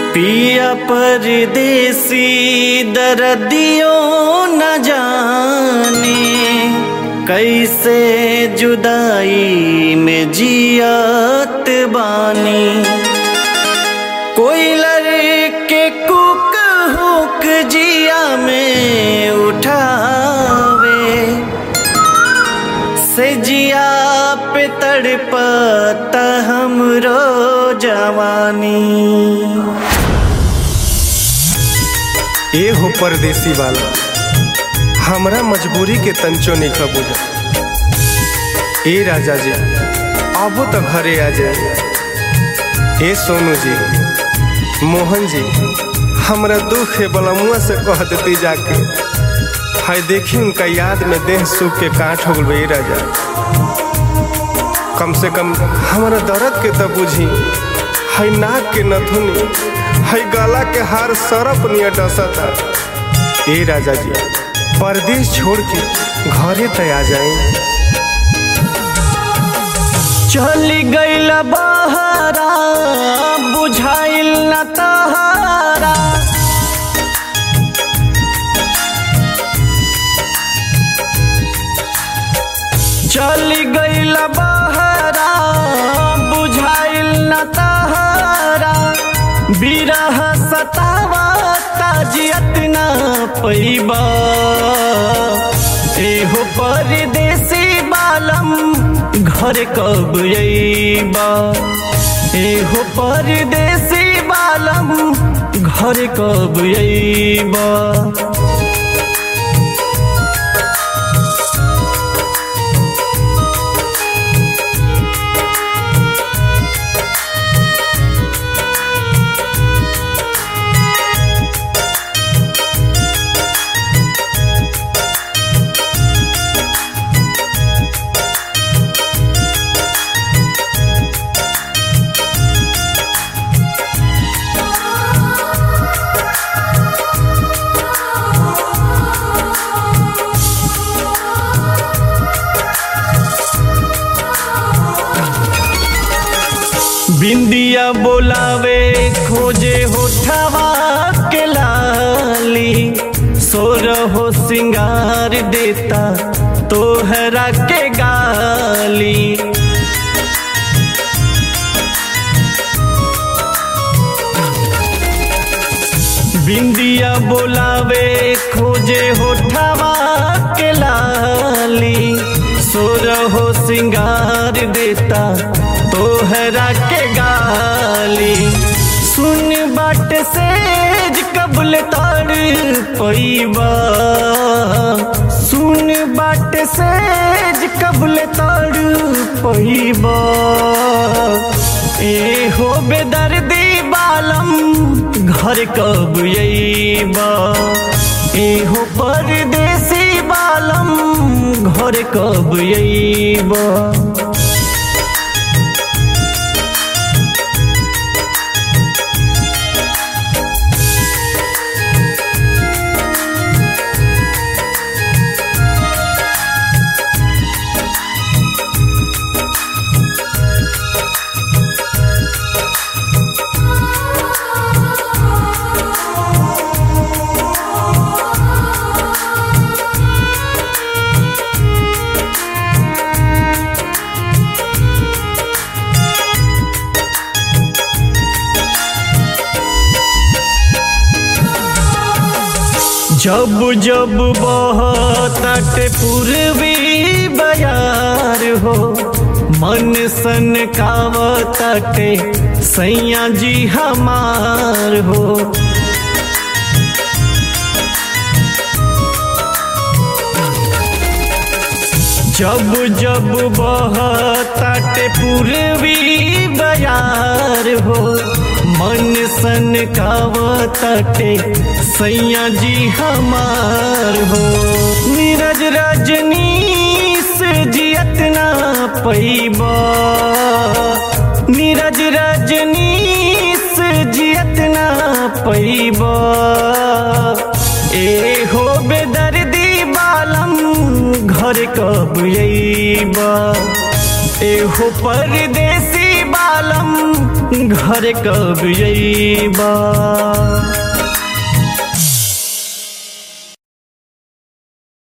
पिया परदेसी दर्दियों न जाने कैसे जुदाई में जियात बानी कोई लड़के कुक हुक जिया में उठावे से जिया पे तड़पता हमरो जवानी ए हो परदेसी वाला हमरा मजबूरी के तंचो नहीं खबूजा ए राजा जी आबो तो घरे आ जाए ए सोनू जी मोहन जी हमरा दुख है बलमुआ से कह देती जाके हाय देखी उनका याद में देह सूख के काट हो गई राजा कम से कम हमारा दर्द के तो बुझी हाय नाक के नथुनी हाय गला के हार सरप नियर डसता ए राजा जी परदेश छोड़ के घरे तय आ जाए चली गईल बहरा बुझाइल न तहारा चली गईल बहरा बुझाइल न तहारा बिरह सतावा ताजियत न पैबा एहो परदेसी बालम घर कब अइबा एहो परदेसी बालम घर कब अइबा बिंदिया बोलावे खोजे होठवा के लाली सोर हो सिंगार देता तोहरा के गाली बिंदिया बोलावे खोजे होठवा के लाली सोर हो सिंगार देता तोहरा के गाली सुन बाट सेज कबल तार पैबा सुन बाट सेज कबल तार पैबा ए हो बेदर्दी बालम घर कब अइबा ए हो परदेसी बालम घर कब अइबा जब जब बहतट पूर्वी बयार हो मन सन कावतटे सैया जी हमार हो जब जब बहतट पूर्वी बयार हो मन सन कावतटे सैया जी हमार हो नीरज रजनी से जियत ना पैबा नीरज रजनी से जियत ना पैबा ए हो बेदर्दी बालम घर कब अइबा एहो परदेसी बालम घरे कब अइबा